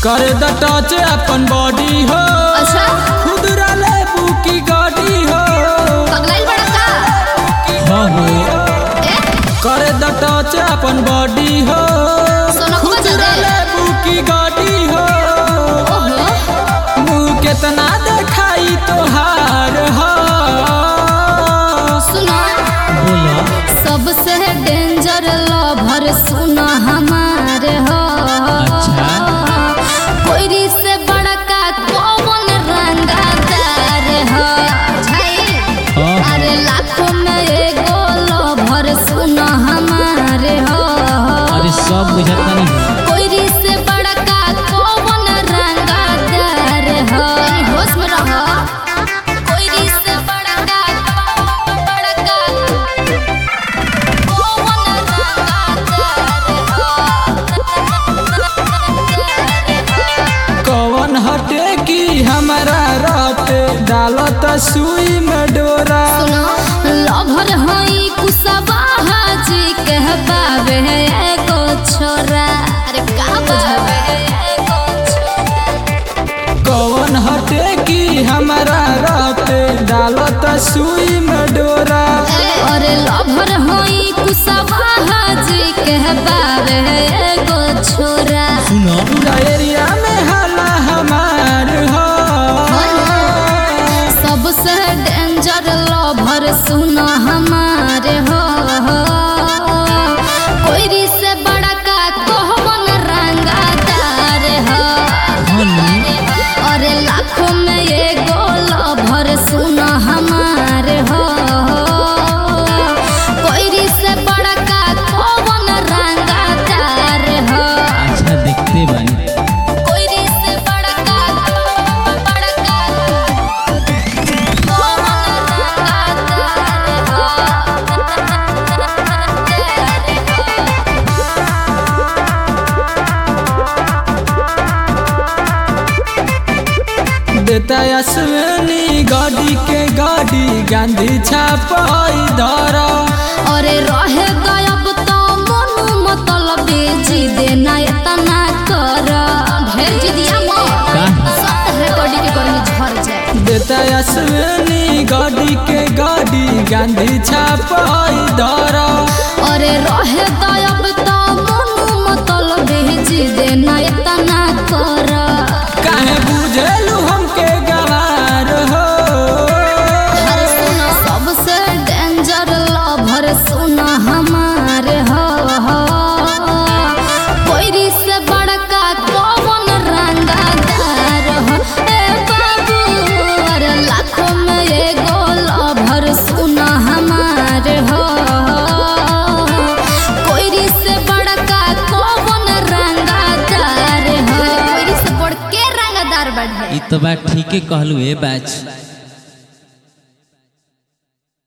कर द टच अपन बॉडी हो अच्छा खुदरा लेबू की गाड़ी हो पगलाइल बड़ा का हाँ हो ए कर द टच अपन बॉडी हो सोनू को बजा खुदरा दे लेबू की गाड़ी हो ओहो मुँह केतना देखाई तोहार हो सुनो बोला सबसे डेंजर लवर सुनो हमारे हो अच्छा। कोयरी से बड़का कौन रंगादार हो झाई हाँ। अरे लाखों में एगो लवर सुनो हमारे हो अरे सब बुझता नहीं कोयरी से बड़का कौन रंगादार हो होश में रहो कोयरी से बड़का बड़का कौन रंगादार कौन हटे की हमारा रात डालत सुई में डोरा सुनो लभर हई कुसबा हाजी कहबावे एगो छोरा अरे का बुझावे एगो छोरा कौन हटे की हमारा रात डालत सुई में डोरा अरे लभर हई कुसबा हाजी कहबावे एगो छोरा सुनो पूरा एरिया में हला हमार हो सबसे डेंजर लभर सुनो हमारे हो कोयरी से बड़का कोहमन रंगादार हो अरे लाखों में एगो लभर सुनो हमारे हो कोयरी से बड़का कोहमन रंगादार हो अच्छा देखते बानी कोयरी से बड़का बड़का देता अश्विनी गाड़ी के गाड़ी गांधी छापाई धरा अरे रहे गायब तो मनु मतलब बेची देना इतना कर ढेर जिदिया मो सत है गाड़ी के गर्मी झड़ जाए देता अश्विनी गाड़ी के गाड़ी गांधी छापाई धरा अरे रहे गायब तो मनु मतलब बेची देना इतना कर काहे बुझेलू हमके गवार हो अरे सुनो सबसे डेंजर लवर सुनो हमारे हो कोयरी से बड़का कौन रंगादार हो ए बाबू अरे लाखों में एगो लवर सुनो हमारे हो कोयरी से बड़का कौन रंगादार हो कोयरी से बड़ के रंगादार बढ़े ई तो बात ठीके कहलू ए बैच